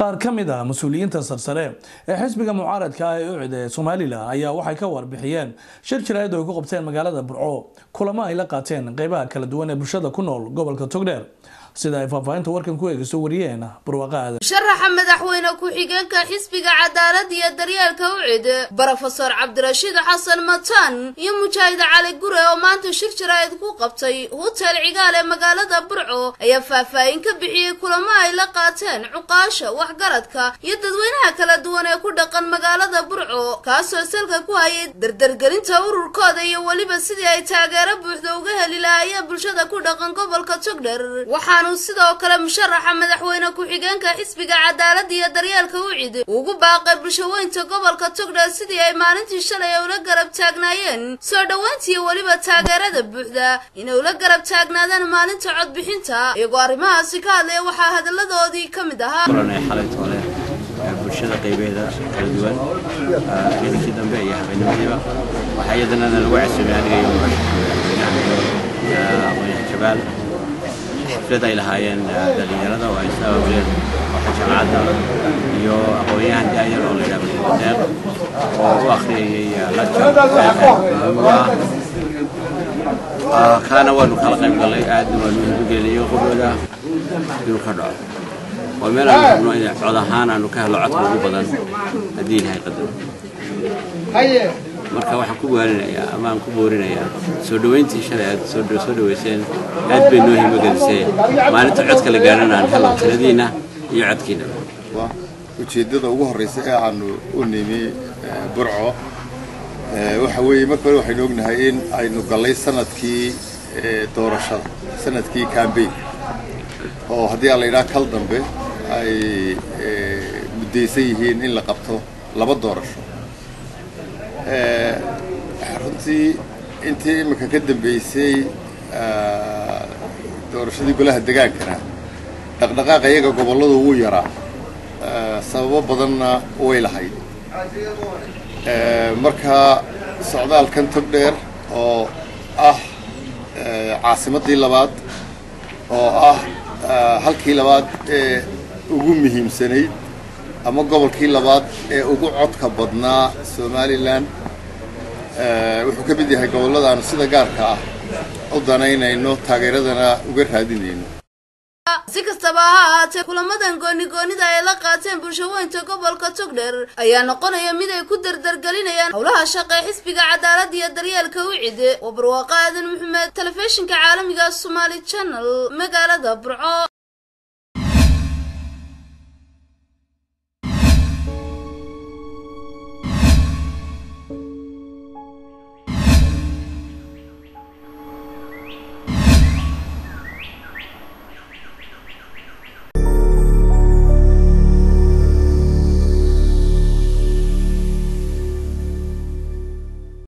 qaar ka mid ah mas-uuliyiinta sarsare ee xisbiga mucaaradka ah ee ucid ee somalilan ayaa waxay ka warbixiyeen shir jiraayad oo ay ku qabteen magaalada burco kulamo ay la qaateen qeybaha kala duwan ee bulshada ku nool gobolka togdheer sida ay faahfaahinta warkan ku eegayso wariyeen barwaaqa aadan sharaxa madaxweyne ku-xigeenka xisbiga cadaalad iyo daryeelka ucid brofesor cabdirashiid xasan mataan iyo mujaahid cali gure oo maanta shir jaraa'id ku qabtay hutel cigaal ee magaalada burco ayaa faahfaahin ka bixiyey kulamo ay la qaateen cuqaasha waxgaradka iyo dadweynaha kala duwan ee ku dhaqan magaalada burco kaasoo salka ku hayay dardargelinta ururkooda iyo weliba sidii ay taageero buuxda uga heli lahaayeen bulshada ku dhaqan gobolka togdher sidoo kale musharaxa madaxweyne ku-xigeenka xisbiga cadaalada iyo daryeelka ucid ugu baaqay bulshaweynta gobolka togdheer sidii ay maalintii shalay ula garab taagnaayeen soo dhoweyntiiyo weliba taageerada buuxda inay ula garab taagnaadaan maalinta codbixinta iyagoo arrimahaasi ka hadlaya waxaa hadalladoodii ka mid ahaa xalaytoole bulshada qaybeeda kala duwan ciidankii dambe iyo habeenimadiiba waxaa iyadana lagu casuumay aniga iyo madaxweynaha aqoonyaha jabaal xaflad ay lahaayeen dhalinyarada oo ay sabableen waxa jaamacadda iyo aqoon-yahan daayar oo la yidhaha badeeq oo u akhriyayay lajab kaana waanu kala qayb gallay aadna waanu hirgelinay qobooda inuu ka dhaco waa meel aanu rabno in cod ahaan aanu ka helo codka ugu badan haddii ilahay qadaro marka waxaan ku waarinayaa ama aan ku boorinayaa soo dhoweyntii shalay aad soo dhoweyseen aad bay noo himagelisee maalinta codka la gaarana aan helo tiradiina iyo codkiina ujeeddada ugu horreysa ee aanu u nimi burco waxa weeye marka hore waxaynu ognahay in aynu gallay sanadkii doorashada sanadkii cambayn oo haddii aan la yidhaha kal dambe ay muddaysan yihiin in la qabto laba doorasho runtii intii imika ka dambeysay doorashadii golaha degaankana dhaqdhaqaaqa iyaga gobolladu wuu yaraa sababo badanna way lahayd marka socdaalkan tog dheer oo ah caasimaddii labaad oo ah halkii labaad ee ugu muhiimsanayd ama gobolkii labaad ee ugu codka badnaa somalilan wuxuu ka mid yahay gobolladaanu sida gaarka ah u danaynayno taageeradana uga raadinayno si kastaba ha ahaatee kulamadan gooni-goonida ay la qaateen bulshaweynta gobolka togdher ayaa noqonaya mid ay ku dardargelinayaan howlaha shaqee xisbiga cadaalada iyo daryeelka ucid waa barwaaqo aadan maxamed telefishinka caalamiga somaali channel magaalada burco